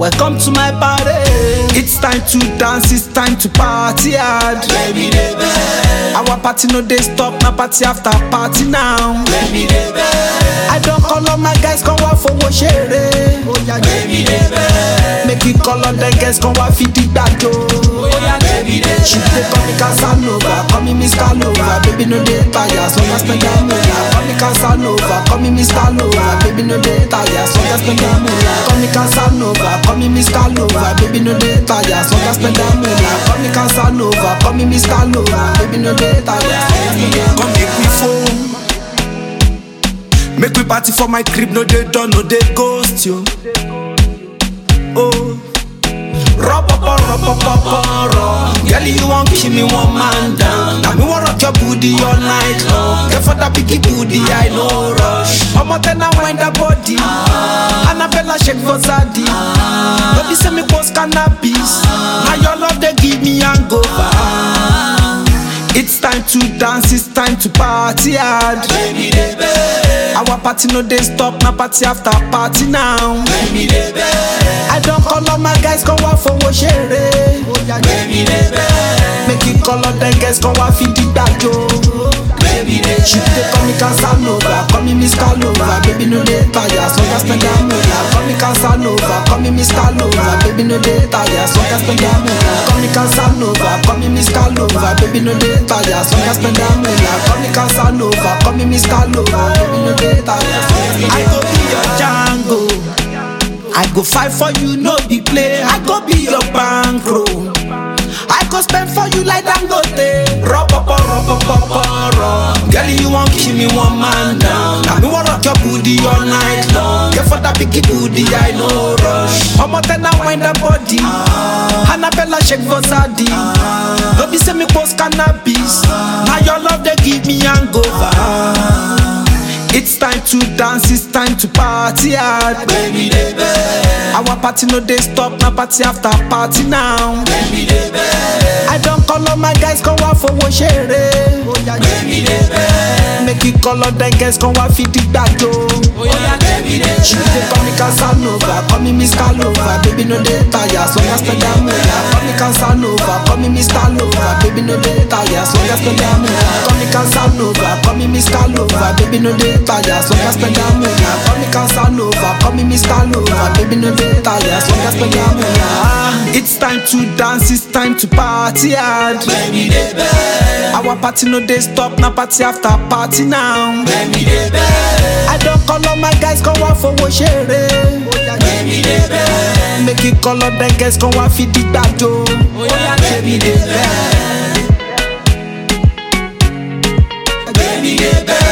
Welcome to my party. It's time to dance, it's time to party hard. Baby, dey beg. Our party no dey stop, na party after party now. Baby, dey beg. I don call all my guys, come wá fowó ṣeré. Baby, dey beg. Make you call all the guys, come wá fi dìgbà jó. Baby, dey She dey call me Casanova, call me Mr. Lover. Baby no dey tire, so I spend that moolah. Call me Casanova, call me Mr. Lover. Baby no dey tire, so I spend that moolah. Call me Casanova, call me Mr. Lover. Baby no dey tire, so I spend that moolah. Call me Casanova, call me Mr. Lover. Baby no dey tire, so I spend that Come make we phone. Make we party for my crib, no dey done, no dey ghost you. Oh, Rọpọpọ rọpọpọpọ rọ. Girl, you wan kill me one man down. Na me wan rock your booty all night long. Get for that biggie booty, I no rush. Ọmọ tẹ na wind that body. Annabella shake for Zadi. No be say me post cannabis. Na your love dey give me hangover. It's time to dance, it's time to party hard. Baby, dey beg. Our party no dey stop, na party after party now. Baby, dey beg. I don call all my guys, come wá fowó ṣeré. Baby, dey beg. Make you call all the guys, come wá fi dìgbà jó. Baby, dey She dey call me Casanova, call me Mr. Lover. Baby no dey tire, so I spend that moolah. Call me Casanova, call me Mr. Lover. Baby no dey tire, so I spend that moolah. Call me Casanova, call me Mr. Lover. Baby no dey tire, so I spend that moolah. Call me Casanova, call me Mr. Lover. Baby no dey tire, so I spend that I go be your Django. I go fight for you, no be play. I go be your bankroll. I go spend for you like Dangote. Rọpọpọ rọpọpọpọ rọ. Girl, you wan kill me one man down. Na me wan rock your booty all night long. Get for that biggie booty, I no rush. Ọmọ tẹ na wind that body. Annabella shake for Zadi. No be say me post cannabis. Na your love dey give me hangover. It's time to dance, it's time to party hard. Baby, dey beg. Our party no dey stop, na party after party now. Baby, dey beg. I don call all my guys, come wá fowó ṣeré. Baby, dey beg. Make you call all the guys, come wá fi dìgbà jó. Baby, dey She dey call me Casanova, call me Mr. Lover. Baby no dey tire, so I spend that moolah. Call me Casanova, call me Mr. Lover. Baby no dey tire, so I spend that moolah. Call me Casanova, call me Mr. Lover. Baby no dey tire, so I spend that moolah. Call me Casanova, call me Mr. Lover. Baby no dey tire, so I spend that moolah. It's time to dance, it's time to party hard. Baby, dey beg. Our party no dey stop, na party after party now. Baby, dey beg. I don call all my guys, come wá fowó ṣeré. Baby, dey beg. Make you call all the guys, come wá fi dìgbà jó. Baby, dey beg. Baby, dey beg.